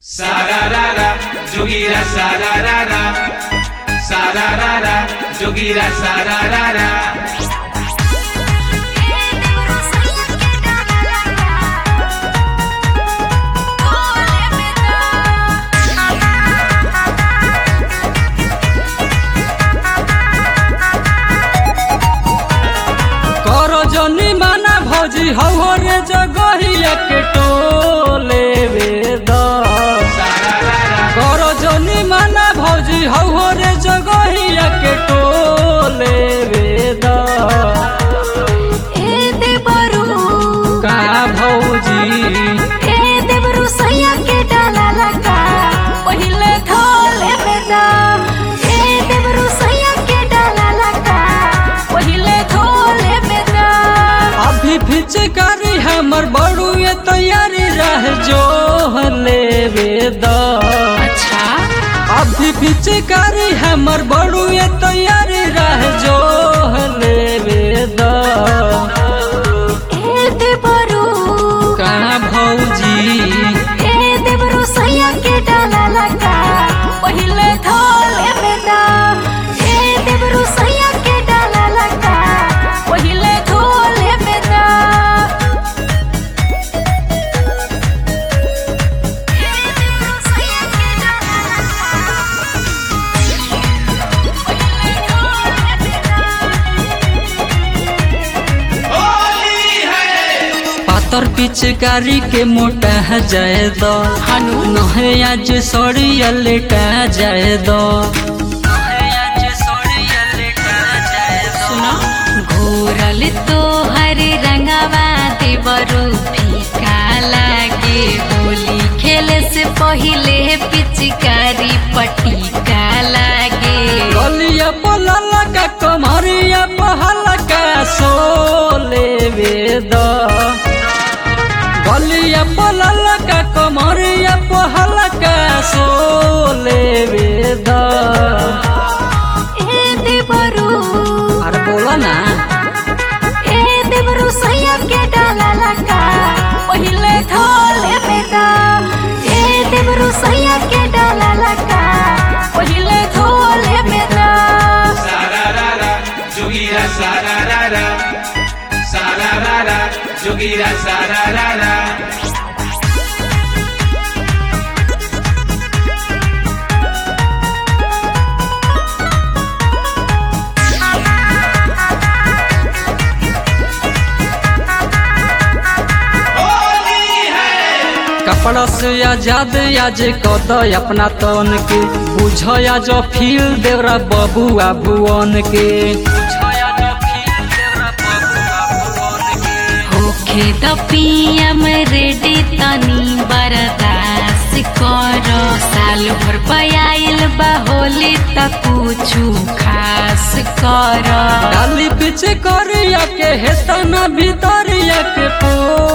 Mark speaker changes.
Speaker 1: Sararara, jogira sararara. Sararara, jogira sararara.
Speaker 2: करो जनी माना भौजी हौ रे जगहिया के टोले वेद
Speaker 1: Sararara,
Speaker 2: करो जनी माना भौजी हौ रे जगहिया के टोले वेद का भौजी अभी फिचकारी हमर बड़ुए तैयारी रह जो लेवेद अभी फिचकारी हमर बड़ुए तैयारी रह जो लेवेद का भौजी
Speaker 3: पहिले धोले बेदा ए देवरु सैया के डाला लगा पहिले धोले बेदा ए देवरु सैया के डाला लगा पहिले धोले बेदा
Speaker 1: होली है
Speaker 2: पातर पिचकारी के मोटा जाए दो
Speaker 3: हनु
Speaker 2: नहे आज सड़िया लेटा जाए दो
Speaker 3: सुनो घोरल तो हरे रंगवा देवरु फीका लागे होली खेले से पहिले पिचकारी पटीका लागे
Speaker 2: गलिया पलला का कमरिया पहला का सोले वेद गलिया पलला का कमरिया पहला का सोले वेद
Speaker 3: ए देवरु
Speaker 2: अरे बोला ना
Speaker 3: ए देवरु सैया के डाला लगा पहिले धोले बेदा ए देवरु सैया के डाला लगा पहिले धोले बेदा
Speaker 1: Sararara, jogira sararara. Sararara, jogira sararara. Holi है
Speaker 2: कपड़ा से आजाद आज कद अपना तन के बुझ आज फील देवरा बबुआ भुवन के
Speaker 3: होखे त पियम रेडी तनी बरदास कर साल भर पयाइल बा होली त कुछु खास कर
Speaker 2: डाली पीछे करिया के हेतना भीतरिया के पो